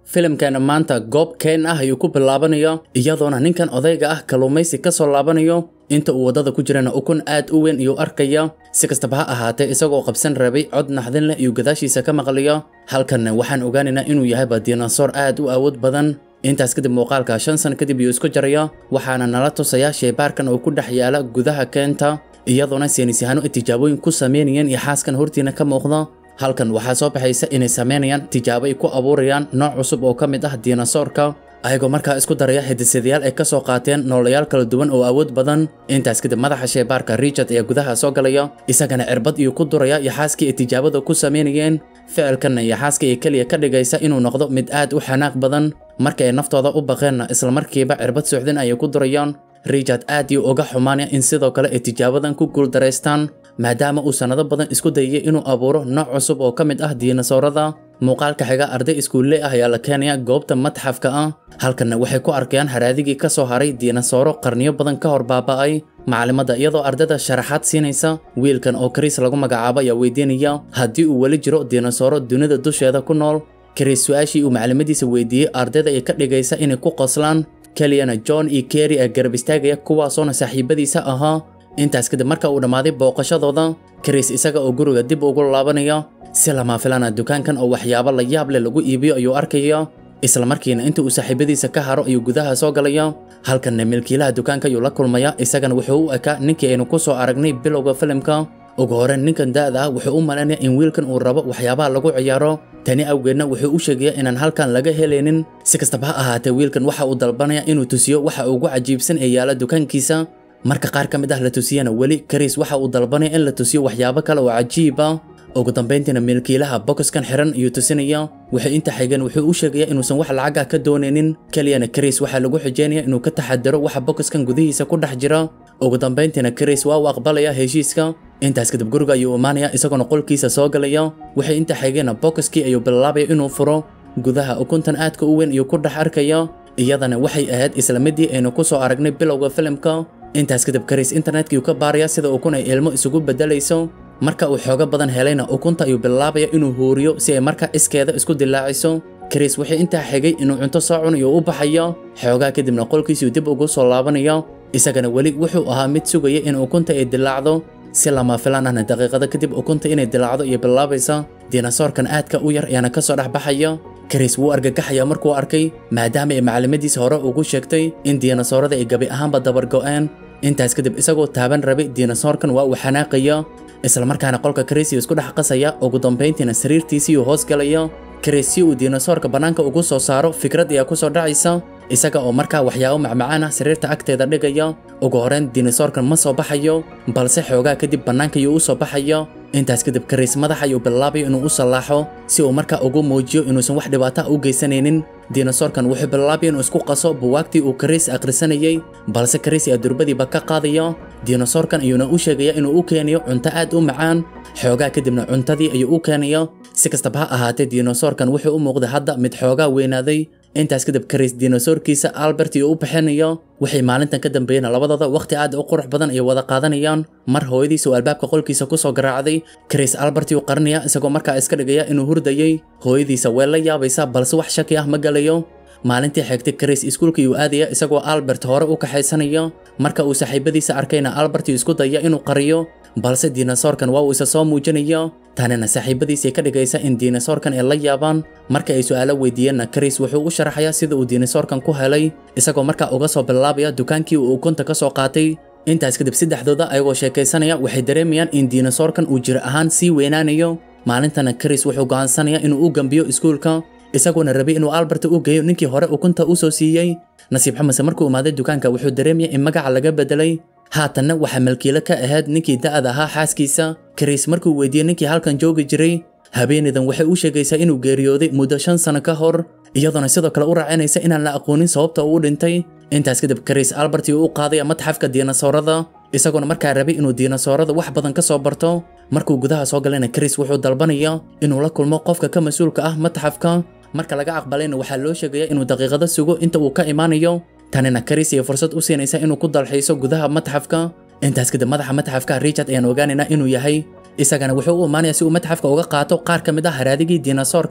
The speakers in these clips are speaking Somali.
filimkana maanta goob keen ah ayuu ku bilaabanayo iyadoona ninkan odayga ah kalluumaysi ka soo laabanayo inta uu waddada ku jirana ukun aad u weyn iyuu arkaya si kastaba ha ahaatee isagoo qabsan rabay cod naxdin leh iyuu gadaashiisa ka maqlayo halkanna waxaan ogaanaynaa inuu yahayba dinosoor aad u awood badan intaas kadib muuqaalka shan sano kadib iyuu isku jaraya waxaana nala tusaya sheybaarkan oo ku dhex yaala gudaha keenta iyadoona saynisyahaano ay tijaabooyin ku sameynayeen iyo xaaskan hortiina ka muuqda halkan waxaa soo baxaysa inay sameynayaan tijaabo ay ku abuurayaan nooc cusub oo ka mid ah dinosoorka ayagoo markaa isku daraya hidisadayaal ay ka soo qaateen noolayaal kala duwan oo awood badan intaas kadib madaxa sheybaarka richard ayaa gudaha soo galaya isagana cirbad iyuu ku duraya yaxaaskii ay tijaabada ku sameynayeen ficilkanna yaxaaskii ay keliya ka dhigaysa inuu noqdo mid aad u xanaaq badan marka ay naftooda u baqeenna islamarkiiba cirbad suuxdin ayay ku durayaan richard aad iyuu uga xumaanaya in sidoo kale ay tijaabadan ku guuldaraystaan maadaama uu sannado badan isku dayay inuu abuuro nooc cusub oo ka mid ah dinosoorada muuqaalka xiga arday iskuulle ah ayaa la keenaya goobta matxafka ah halkanna waxay ku arkayaan haraadigii ka soo haray dinosooro qarniyo badan ka hor baaba'ay macalimadda iyadoo ardayda sharaxaad siinaysa wiilkan oo kariis lagu magacaabo ayaa weydiinaya haddii uu weli jiro dinosooro dunida dusheeda ku nool kariis su-aashii uu macalimadiisa weydiiyey ardayda ay ka dhigaysa inay ku qoslaan keliyana john iyo kerry ee garab istaagaya kuwaasoona saaxiibadiisa ahaa intaas kadib marka uu dhammaaday booqashadooda kariis isaga oo guriga dib ugu laabanaya si lama filana dukaankan oo waxyaabo la yaab leh lagu iibiyo ayuu arkaya isla markiina inta uu saaxiibadiisa ka haro ayuu gudaha soo galaya halkanna milkiilaha dukaanka ayuu la kulmaya isagana wuxuu u ekaa ninkii aynu ku soo aragnay bilowga filimka ugu horreyn ninkan da'da ah wuxuu u malaynaya in wiilkan uu rabo waxyaabaha lagu ciyaaro tani awgeedna wuxuu u sheegaya inaan halkan laga helaynin si kastaba ha ahaatee wiilkan waxa uu dalbanaya inuu tusiyo waxa ugu cajiibsan ee yaala dukaankiisa marka qaar ka mid ah la tusiyana weli kariis waxa uu dalbanaya in la tusiyo waxyaabo kale oo cajiib ah ugu dambayntiina milkiilaha bokoskan xiran ayuu tusinaya waxay inta xigeen wuxuu u sheegaya inuusan wax lacag ah ka doonaynin keliyana kariis waxaa lagu xijeynaya inuu ka taxadaro waxa bokoskan gudihiisa ku dhex jira ugu dambayntiina kariis waa uu aqbalaya heshiiska intaas kadib guriga ayuu imaanaya isagoona qolkiisa soo galaya waxay inta xigeenna bokoskii ayuu bilaabaya inuu furo gudaha ukuntan aadka u weyn ayuu ku dhex arkaya iyadana waxay ahayd isla midii aynu ku soo aragnay bilowga filimka intaas kadib kariis internetkii ka baaraya sida ukun ay ilmo isugu beddelayso marka uu xoogo badan helayna ukunta ayuu bilaabaya inuu huuriyo si ay marka iskeeda isku dilaaciso kariis wixii intaa xigay inuu cunto soo cunayo u baxaya xoogaa kadibna qolkiisuu dib ugu soo laabanaya isagana weli wuxuu ahaa mid sugaya in ukunta ay dilaacdo si lama filaan ahna daqiiqado kadib ukunta inay dilaacdo iyo bilaabaysa dinosoorkan aadka u yar ayaana ka soo dhex baxaya kariis wuu argagaxaya markuu arkay maadaama ay macalimadiisa hore ugu sheegtay in dinosoorada ay gabi ahaanba dabargo'een intaas kadib isagoo taaban rabay dinosoorkan waa uu xanaaqaya islamarkaana qolka kariisiyu isku dhex qasaya ugu dambayntiina sariirtiisiiyuu hoos galaya kariis si uu dinosoorka bannaanka ugu soo saaro fikrad ayaa ku soo dhacaysa isaga oo markaa waxyaabo macmacaan ah sariirta agteeda dhigaya ugu horrayn dinosoorkan ma soo baxayo balse xoogaa kadib bannaanka ayuu u soo baxaya intaas kadib kariis madax ayuu bilaabayo inuu u sallaaxo si uu markaa ugu muujiyo inuusan wax dhibaato ah u geysanaynin dinosoorkan wuxuu bilaabaya inuu isku qaso buwaagtii uu kariis akhrisanayay balse kariis ayaa durbadiiba ka qaadaya dinosoorkan ayuuna u sheegaya inuu u keeniyo cunto aad u macaan xoogaa kadibna cuntadii ayuu u keenaya si kastaba ha ahaatee dinosoorkan wuxuu u muuqday hadda mid xoogaa weynaaday intaas kadib kariis dinosoorkiisa albert iyo u bixinayo waxay maalintan ka dambeeyeen labadooda wakhti aad u qurux badan ay wada qaadanayaan mar hooyadiisa uu albaabka qolkiisa ku soo garaacday kariis albert uu qarinaya isagoo markaa iska dhigaya inuu hurdayay hooyadiisa way la yaabaysaa balse wax shaki ah ma galayo maalintii xigtay kariis iskuulka iyuu aadaya isagoo albert hore u kaxaysanaya marka uu saaxiibadiisa arkayna albert uu isku daya inuu qariyo balse dinosoorkan waa uu isa soo muujinaya tanina saaxiibadiisay ka dhigaysa in dinosoorkan ay la yaabaan marka ay su'aalo weydiiyeenna kariis wuxuu u sharaxayaa sida uu dinosoorkan ku helay isagoo markaa uga soo bilaabaya dukaankii uu ukunta ka soo qaatay intaas kadib saddexdooda ayagoo sheekaysanaya waxay dareemayaan in dinosoorkan uu jir ahaan sii weynaanayo maalintana kariis wuxuu go'aansanaya inuu u gambiyo iskuulka isagoona rabay inuu albert u geeyo ninkii hore ukunta u soo siiyey nasiib xamase markuu imaaday dukaanka wuxuu dareemaya in magaca laga bedelay haatanna waxaa malkiilo ka ahayd ninkii da'da ahaa xaaskiisa kariis markuu weydiiyey ninkii halkan joogi jiray habeenaydan waxay u sheegaysaa inuu geeriyooday muddo shan sano ka hor iyadoona sidoo kale u raacinaysa inaan la aqoonin sababta uu dhintay intaas kadib kariis albert uu u qaadaya matxafka dinosoorada isagoona markaa rabay inuu dinosoorada wax badan ka soo barto markuu gudaha soo galayna kariis wuxuu dalbanaya inuu la kulmo qofka ka mas-uulka ah matxafka marka laga aqbalayna waxaa loo sheegaya inuu daqiiqado sugo inta uu ka imaanayo tanina kariis iyo fursad u siinaysa inuu ku dalxiiso gudaha matxafka intaas kadib madaxa matxafka richard ayaan ogaanaynaa inuu yahay isagana wuxuu u imaanayaa si uu matxafka uga qaato qaar ka mid ah haraadigii dinosoorka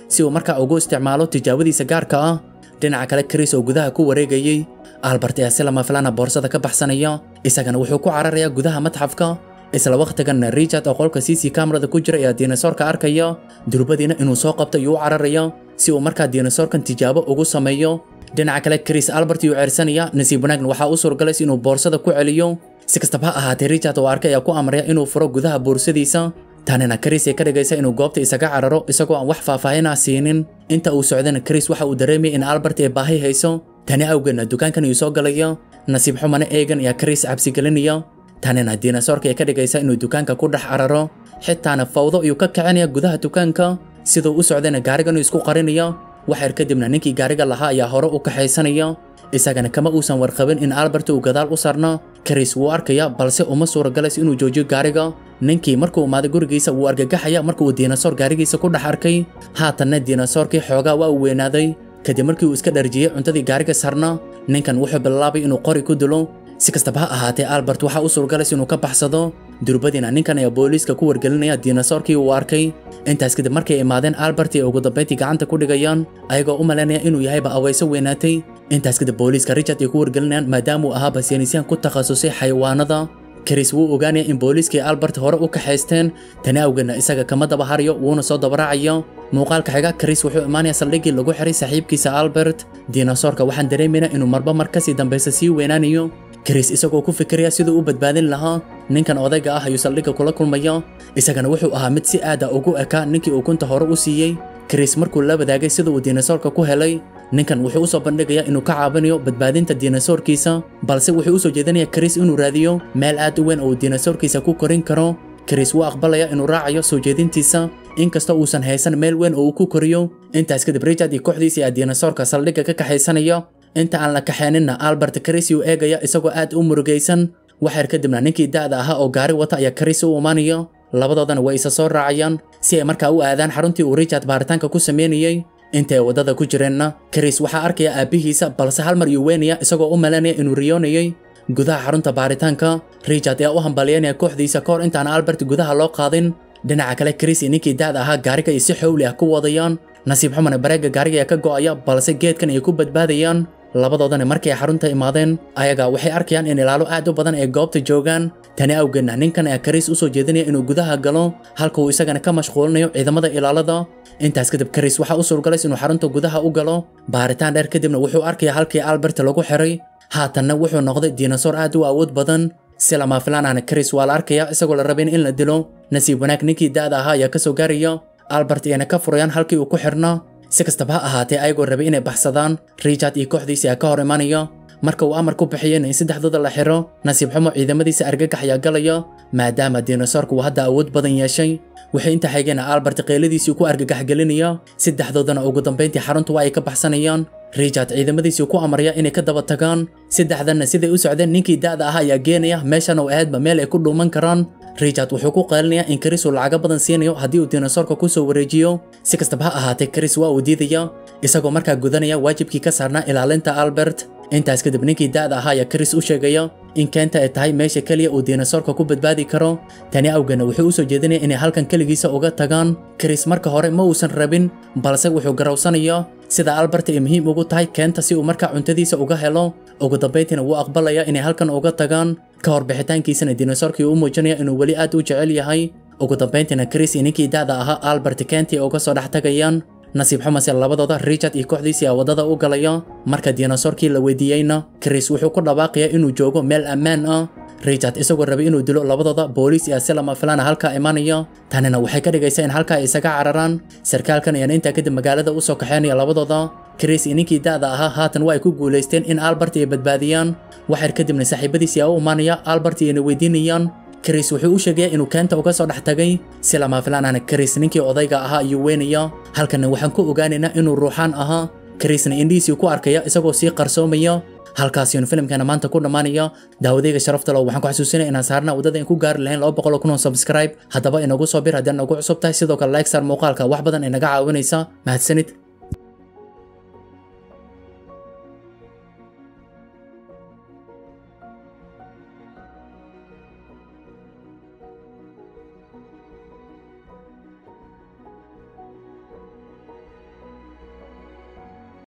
si uu markaa ugu isticmaalo tijaabadiisa gaarka ah dhinaca kale Chris oo gudaha ku wareegayay Albert ayaa si lama filaana boorsada ka baxsanaya isagana wuxuu ku cararayaa gudaha matxafka isla waqtigan Richard oo qolka CC kamerada ku jira ayaa dinosaurka arkaya durbadiina inuu soo qabto ayuu u cararaya si uu markaa dinosaurkan tijaabo ugu sameeyo dhinaca kale Chris Albert ayuu ceersanaya nasiib wanaagna waxaa u suurgalay inuu boorsada ku celiyo si kastaba ha ahaatee Richard oo arkay ayaa ku amraya inuu furo gudaha boorsadiisa tanina Chris ay ka dhigaysa inuu goobta isaga cararo isagoo aan wax faahfaahin ah siinin inta uu socdana Chris waxa uu dareemayay in Albert ay baahi hayso tani awgeedna dukaankan ayuu soo galaya nasiib xumana eegan ayaa Chris cabsi gelinaya tanina dinosaurka ay ka dhigaysa inuu dukaanka ku dhex cararo xitaana fawdo ayuu ka kicinaya gudaha dukaanka siduu u socdana gaarigan isku qarinaya waxyar kadibna ninkii gaariga lahaa ayaa hore u kaxaysanaya isagana kama uusan warqabin in Albert uu gadaal u sarna Chris wuu arkaya balse uma suuragalayso inuu joojiyo gaariga ninkii markuu imaaday gurigiisa wuu argagaxaya markuu dinosaur gaarigiisa ku dhex arkay haatanna dinosaurkii xoogaa waa uu weynaaday kadib markii uu iska dharjiyey cuntadii gaariga sarna ninkan wuxuu bilaabay inuu qori ku dilo si kastaba ha ahaatee Albert waxa uu suuragalayso inuu ka baxsado durbadiina ninkan ayaa booliiska ku wargelinaya dinosaurkii uu arkay intaas kadib markay imaadeen Albert ay ugu dambeyntii gacanta ku dhigayaan ayagoo u malaynaya inuu yahayba aweyso weynaatay intaas kadib booliiska Richard ay ku wargelinayaan maadaama uu ahaa saynisyan ku takhasusay xayawaanada Chris wuu ogaanaya in booliiskii Albert hore u kaxaysteen tani awgeedna isaga kama daba harayo wuuna soo dabaraacayo muuqaalka xiga Chris wuxuu imaanaya saldhiggii lagu xiray saaxiibkiisa Albert dinosaurka waxaan dareemaynaa inuu marba mar kasii dambeysa sii weynaanayo Chris isagoo ku fikiraya siduu u badbaadin lahaa ninkan odayga ah ayuu saldhigga kula kulmaya isagana wuxuu ahaa mid si aad ah ugu eka ninkii uu kunta hore u siiyey Chris markuu la wadaagay sida uu dinosaurka ku helay ninkan wuxuu u soo bandhigayaa inuu ka caawinayo badbaadinta dinosaurkiisa balse wuxuu u soo jeedinayaa Chris inuu raadiyo meel aad u weyn oo uu dinosaurkiisa ku korin karo Chris wuu aqbalaya inuu raacayo soo jeedintiisa inkastoo uusan haysan meel weyn oo uu ku koriyo intaas kadib Richard iyo kooxdiisa ayaa dinosaurka saldhigga ka kaxaysanaya inta aan la kaxeeninna Albert Chris uu eegaya isagoo aad u murugaysan waxyar kadibna ninkii da'da ahaa oo gaari wata ayaa Chris u imaanaya labadoodana way isa soo raacayaan si ay markaa u aadaan xaruntii uu Richard baaritaanka ku sameynayay intay wadada ku jireenna Chris waxaa arkaya aabihiisa balse hal mar yuu weynaya isagoo u malaynaya inuu riyoonayay gudaha xarunta baaritaanka Richard ayaa u hambalyeynaya kooxdiisa kahor intaan Albert gudaha loo qaadin dhinaca kale Chris iyo ninkii da'da ahaa gaariga ay si xowli ah ku wadayaan nasiib xumana bareega gaariga ayaa ka go'aya balse geedkan ay ku badbaadayaan labadoodana markay xarunta imaadeen ayaga waxay arkayaan in ilaalo aad u badan ay goobta joogaan tani awgeedna ninkan ayaa Chris u soo jeedinaya inuu gudaha galo halka uu isagana ka mashquulinayo ciidamada ilaalada intaas kadib Chris waxa u suurgalay inuu xarunta gudaha u galo baaritaan dheer kadibna wuxuu arkayaa halkii Albert lagu xiray haatanna wuxuu noqday dinosaur aad u awood badan si lama filaan ahna Chris waa la arkayaa isagoo la rabin in la dilo nasiib wanaag ninkii da'da ahaa ayaa ka soo gaaraya Albert iyana ka furayaan halkii uu ku xirnaa si kastaba ha ahaatee ayagoo rabay inay baxsadaan Richard iyo kooxdiisa ayaa ka hor imanaya marka uu amar ku bixiyeen in saddexdooda la xiro nasiib xumo ciidamadiisa argagax ayaa galaya maadaama dinosaurku uu hadda awood badan yeeshay waxay inta xigeen Albert qeyladiisii ku argagax gelinaya saddexdoodana ugu dambeyntii xaruntu waa ay ka baxsanayaan Richard ciidamadiisii ku amaraya inay ka daba tagaan saddexdanna siday u socdeen ninkii da'da ahaa ayaa geenaya meeshan oo aadba meel ay ku dhuuman karaan Richard wuxuu ku qeylinayaa in Chris uu lacago badan siinayo haddii uu dinosaurka ku soo wareejiyo si kastaba ha ahaatee Chris waa uu diidaya isagoo markaa gudanaya waajibkii ka saarnaa ilaalinta Albert intaas kadib ninkii da'da ahaa ayaa Chris u sheegaya in keenta ay tahay meesha kaliya uu dinosaurka ku badbaadi karo tani awgeedna wuxuu u soo jeedinaya inay halkan kaligiisa uga tagaan Chris marka hore ma uusan rabin balse wuxuu garawsanayaa sida Albert ay muhiim ugu tahay keenta si uu markaa cuntadiisa uga helo ugu dambeyntiina wuu aqbalaya inay halkan uga tagaan ka hor bixitaankiisana dinosaurkii uu muujinaya inuu weli aad u jecel yahay ugu dambeyntiina Chris iyo ninkii da'da ahaa Albert Kenti uga soo dhex tagayaan nasiib xumase labadooda Richard iyo kooxdiisii ayaa wadada u galaya marka dinosaurkii la weydiiyeyna Chris wuxuu ku dhawaaqayaa inuu joogo meel ammaan ah Richard isagoo rabay inuu dilo labadooda booliis iyo si lama filaan ah halkaa imanaya tanina waxay ka dhigaysaa in halkaa ay isaga cararaan sarkaalkan ayaan intaa kadib magaalada u soo kaxeynaya labadooda Chris iyo ninkii da'da ahaa haatan waa ay ku guuleysteen in Albert ay badbaadiyaan waxyar kadibna saaxiibadiisii ayaa u imaanaya Albert ayna weydiinayaan Chris wuxuu u sheegay inuu keenta uga soo dhex tagay si lama filaan ahna Chris ninkii odayga ahaa ayuu weynaya halkana waxaan ku ogaanaynaa inuu ruuxaan ahaa Chrisna indhiisii ku arkaya isagoo sii qarsoomaya halkaasiyuun filimkana maanta ku dhammaanaya daawadayga sharafta leh waxaan ku xasuusinaya inaan saarna waddada in ku gaari lahayn laba boqol oo kun oo subscribe haddaba inagu soo bir haddii nagu cusub tahay sidoo kale like saar muuqaalka wax badan inaga caawinaysa mahadsanid